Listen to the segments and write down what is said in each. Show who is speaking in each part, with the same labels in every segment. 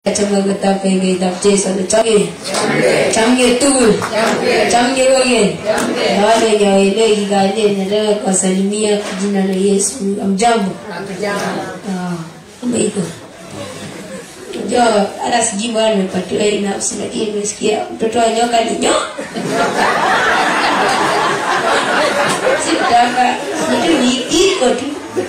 Speaker 1: Chamaga tapenge tapche sa chamge. Chamge tu. Chamge wagen. Wale ya ile gigale nataka kuwasalimia kwa jina la Yesu. Amjambo. Ah, kama iko. Unajua hata sijui bwana nimepatiwa hii nafsi lakini nimesikia mtoto wa nyoka ni nyoka. Sikutaka kitu ni iko tu.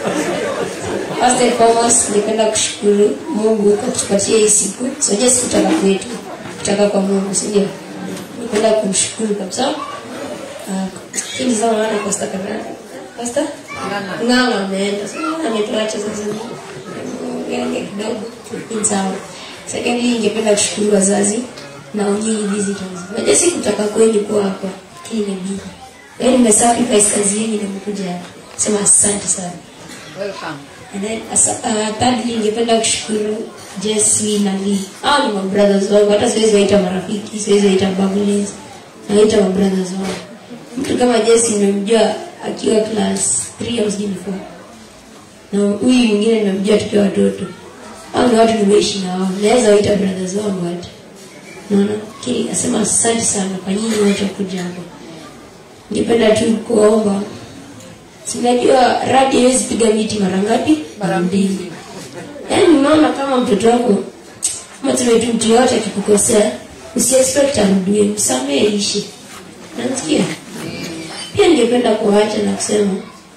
Speaker 1: First and foremost, ningependa kushukuru Mungu kwa kutupatia hii siku. Sio siku kutoka kwetu, kutoka kwa Mungu, si ndio? Ningependa kumshukuru kabisa. Ah, Hili zao wana Pastor Kanana. Pastor? Nganga ameenda. Sasa ametuacha sasa. Ngenge kidogo. Ni sawa. Secondly, ningependa kushukuru wazazi na nyinyi visitors. Najua si kutoka kwenu kuwa hapa. Lakini ni mimi. Yaani nimesacrifice kazi yenu na nimekuja hapa. Sema asante sana. And then asa- uh, thirdly ningependa kushukuru Jesse na Lee. Hao ni mabrothers wangu, hata siwezi waita marafiki, siwezi waita babulins, naita mabrothers wangu. Mtu kama Jesse nimemjua akiwa class 3 au sijui before. Na huyu mwingine nimemjua tukiwa watoto. Hao ni watu nimeishi na wao. Naweza waita brothers wangu hata. Naona kile nasema asante sana kwa nyinyi wote kuja hapa. Ningependa tu kuomba Sinajua radi haiwezi piga miti mara ngapi? Mara mbili. Yaani unaona kama mtoto wako kama tuseme tu mtu yote akikukosea, usiexpect arudie, msamehe ishi. Nasikia? Pia ningependa kuacha na kusema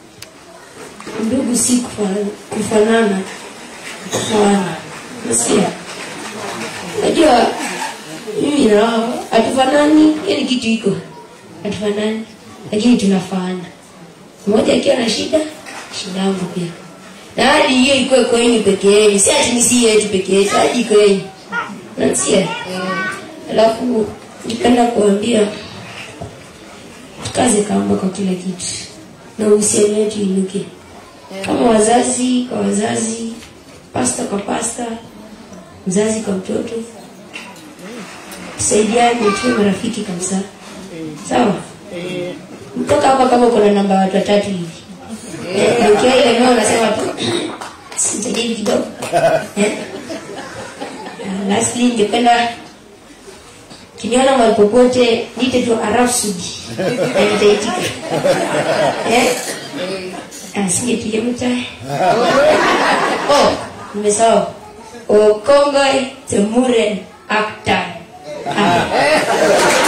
Speaker 1: ndugu si kufa- kufanana kufanana. Nasikia? Unajua mimi na wao hatufanani, yani kitu iko hatufanani, lakini tunafaana mmoja akiwa na shida shida yangu pia na hadi hiyo ikuwe kwenyu peke yenu si ati nisi yetu peke yetu hadi kwenyu nansia alafu nipenda kuambia tukaze kamba kwa kila kitu na uhusiano wetu inuke kama wazazi kwa wazazi pasta kwa pasta mzazi kwa mtoto tusaidiane tuwe marafiki kabisa sawa mtoka hapa kama kuna namba watu watatu hivi Eh, ukiwa ile eneo unasema tu sijadili kidogo Eh. Ah, lastly ningependa kiniona mahali popote niite tu arafsudi na nitaitika Eh. Ah, singepiga mtae oh nimesahau okongoi temuren akta Ah.